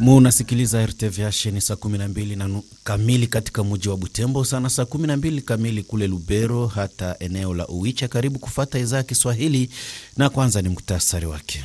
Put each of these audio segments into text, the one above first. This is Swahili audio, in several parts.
Munasikiliza RTVH ni saa 12 na nu- kamili katika mji wa Butembo, sana saa 12 kamili kule Lubero, hata eneo la Uwicha. Karibu kufata idhaa ya Kiswahili, na kwanza ni muktasari wake.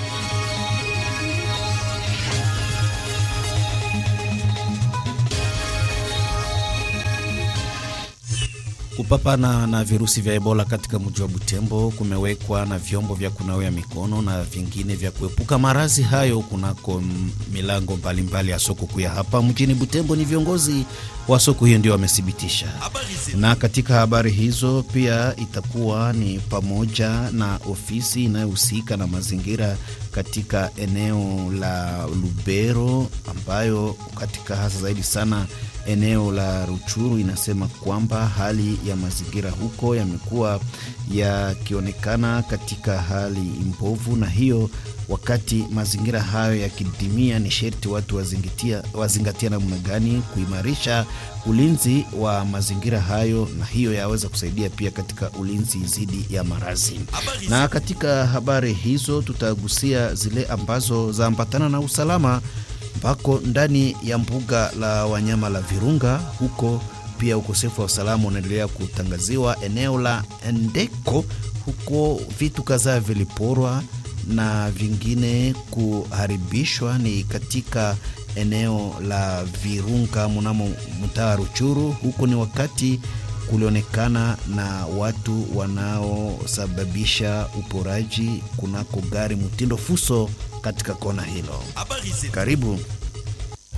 Kupambana na virusi vya Ebola katika mji wa Butembo kumewekwa na vyombo vya kunawia mikono na vingine vya kuepuka maradhi hayo kunako m- milango mbalimbali ya soko kuu ya hapa mjini Butembo. Ni viongozi wa soko hiyo ndio wamethibitisha. Na katika habari hizo pia itakuwa ni pamoja na ofisi inayohusika na mazingira katika eneo la Lubero ambayo katika hasa zaidi sana eneo la Ruchuru inasema kwamba hali ya mazingira huko yamekuwa yakionekana katika hali mbovu, na hiyo wakati mazingira hayo yakidimia, ni sherti watu wazingatia, wazingatia namna gani kuimarisha ulinzi wa mazingira hayo, na hiyo yaweza kusaidia pia katika ulinzi dhidi ya maradhi. Na katika habari hizo tutagusia zile ambazo zaambatana na usalama ambako ndani ya mbuga la wanyama la Virunga huko pia ukosefu wa usalama unaendelea kutangaziwa. Eneo la Endeko huko vitu kadhaa viliporwa na vingine kuharibishwa, ni katika eneo la Virunga mnamo mtaa Ruchuru. Huko ni wakati kulionekana na watu wanaosababisha uporaji kunako gari mtindo fuso katika kona hilo. Karibu.